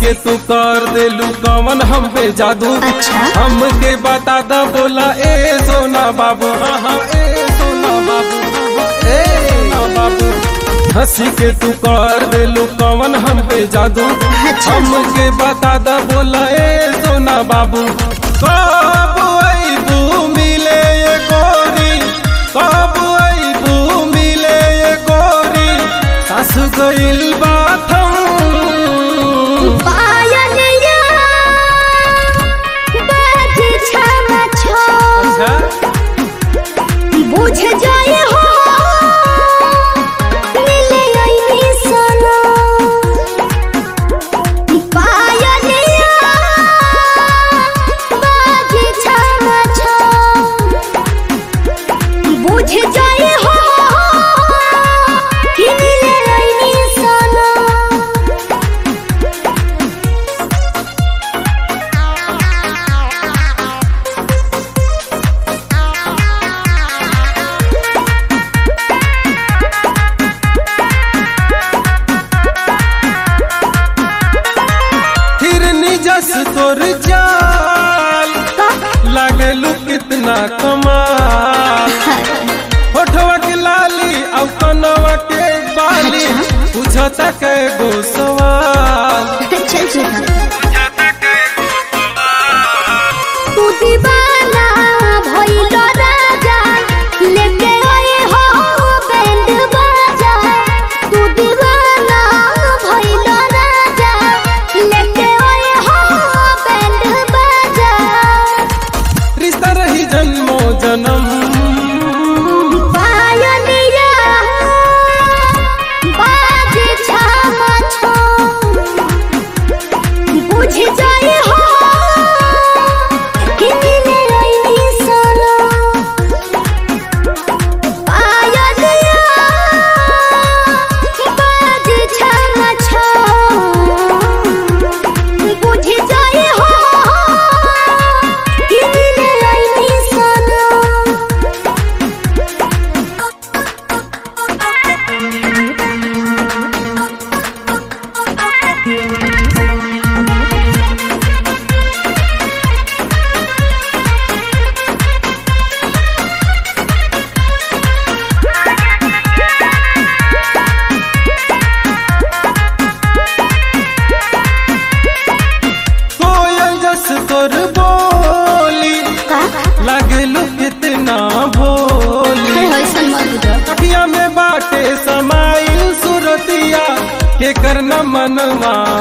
के तू कर देलू कवन हम पे जादू अच्छा। हमके बता दा बोला ए सोना बाबू हाँ हाँ ए सोना बाबू ए सोना बाबू हंसी के तू कर देलू कवन हम पे जादू अच्छा। हमके बता दा बोला ए सोना बाबू कब अइबू मिले ये गोरी कब अइबू मिले ये गोरी सास गइल बाथम पायलिया बाज छम छो बुझ जाए हो मिले आईनी सना पायलिया बाज छम छो बुझ जाए हो कि मिले आईनी सना हिरनी जस तोर जाल लागलू कितना कमाल होठवा के लाली अब कनवा के बाली पूछता के गो सवाल चल सुधा तू दीवाना भइल राजा लेके आए हो बैंड बाजा तू दीवाना भइल राजा लेके आए हो बैंड बाजा रिश्ता रही जन्मो जन्म पायलिया बाज छामा छो बुझ जाए हो कि मिले आईनी सना पायलिया बाज छामा छो बुझ जाए हो कि मिले आईनी सना कोयल जस तोर बोली का लागलू कितना भोली होइसन मत बुझ अखिया में बाटे समाइल सुरतिया के करना मनवा